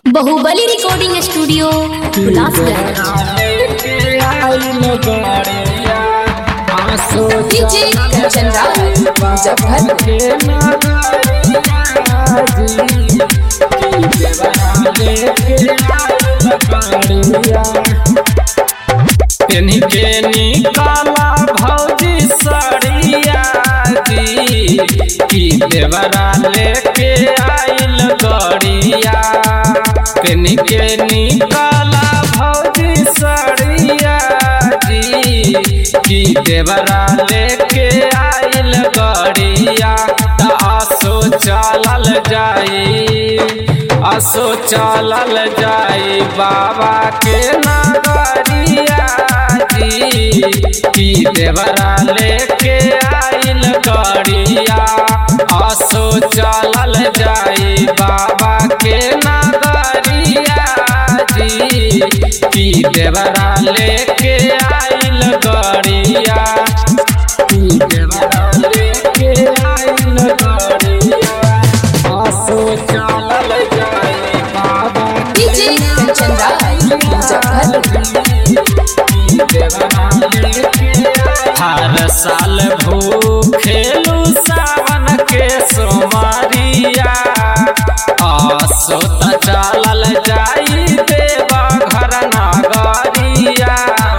बाहुबली recording studio Hulasganj DJ Kanchan Rawat Muzaffarpur पेन्ही के निकाला भौजी सड़िया जी की देवरा लेके आइल गड़िया पेन्ही के निकाला भौजी सड़िया जी की देवरा लेके आइल गड़िया त आसो चलल जाई असो चलल जाई बाबा के नगरिया जी की देवरा लेके आइल गड़िया असो चलल जाई बाबा के नगरिया जी की देवरा लेके आइल गड़िया की देवरा लेके आइल गड़िया आसो चलल जाई बाबा डीजे कंचन रावत मुजफ्फरपुर हर साल भूखेलू सावन के सोमरिया आसो त चलल जाई देवा घर नगरिया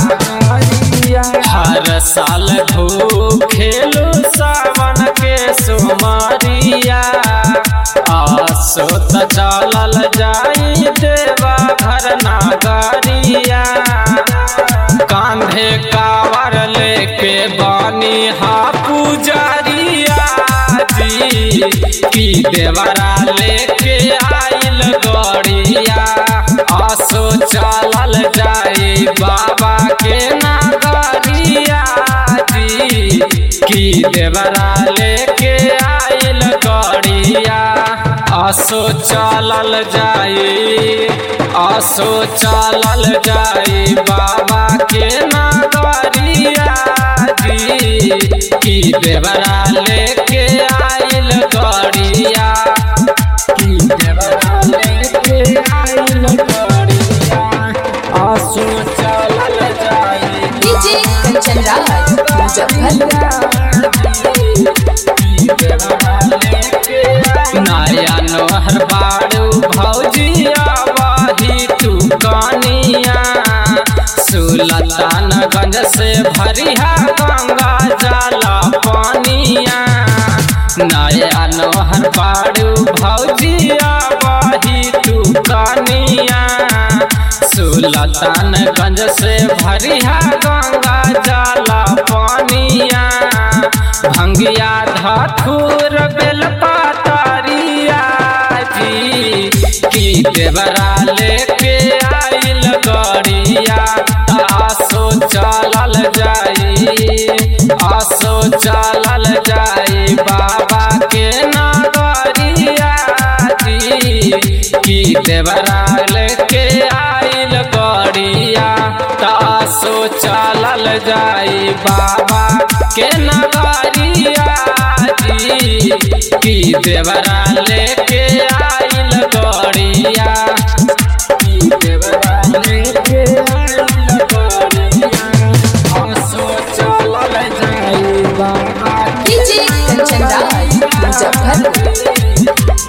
हर साल भूखेलू सावन के सोमरिया आसो त चलल जाई देवा घर नगरिया कांधे कावर लेके बानी हा पुजरिया जी की देवरा लेके आइल गड़िया आसो चलल जाई बाबा के नगरिया जी की देवरा लेके आइल गड़िया आसो चलल जाई आसो चलल जाई बाबा के नगरिया जी की देवरा लेके आइल गड़िया की देवरा लेके आइल गड़िया आसो चलल जाई डीजे कंचन रावत मुजफ्फरपुर नया नोहर बाड़ू भौजिया वही तू कनिया सुलतानगंज से भरिया गंगा जला पानिया नया नोहर बाड़ू भौजिया वही तू कनिया सुलतानगंज से भरिया गंगा जला पानिया भंगिया धथुर बेलपातरिया जी की देवरा लेके आइल गड़िया आसो चलल जाई आसो चलल जाई बाबा के नगरिया जी की देवरा लेके आइल गड़िया तासो चलल जाई बाबा के नगरिया जी की देवरा लेके आइल गड़िया की देवरा लेके आइल गड़िया तासो चलल जाई बाबा डीजे कंचन रावत मुजफ्फरपुर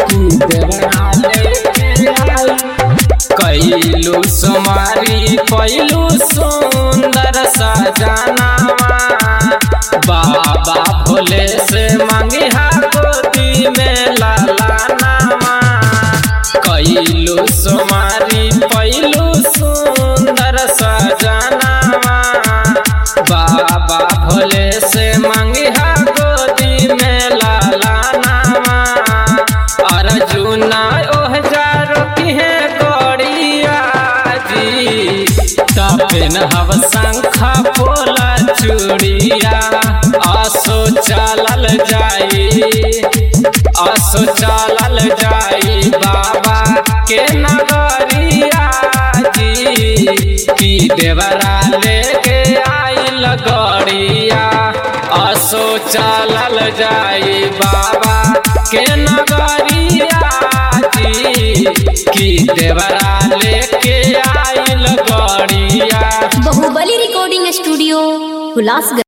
कैलू सुमारी पैलू सुंदर सजनावा बाबा भोले से मंगिहा गोदी में लालानावा कैलू सुमारी पैलू सुंदर सजनावा बाबा भोले से मंगिहा गोदी में लालानावा अर्जुना ओह जारो किहे गड़िया जी तपेन हव शंखा पोला चूड़िया आसो चलल जाई आसो चलल जाई बाबा के नगरिया जी की देवरा लेके आइल गड़िया आसो चलल जाई बाबा के नगरिया जी की देवरा लेके आइल गड़िया बाहुबली रिकॉर्डिंग स्टूडियो हुलासगंज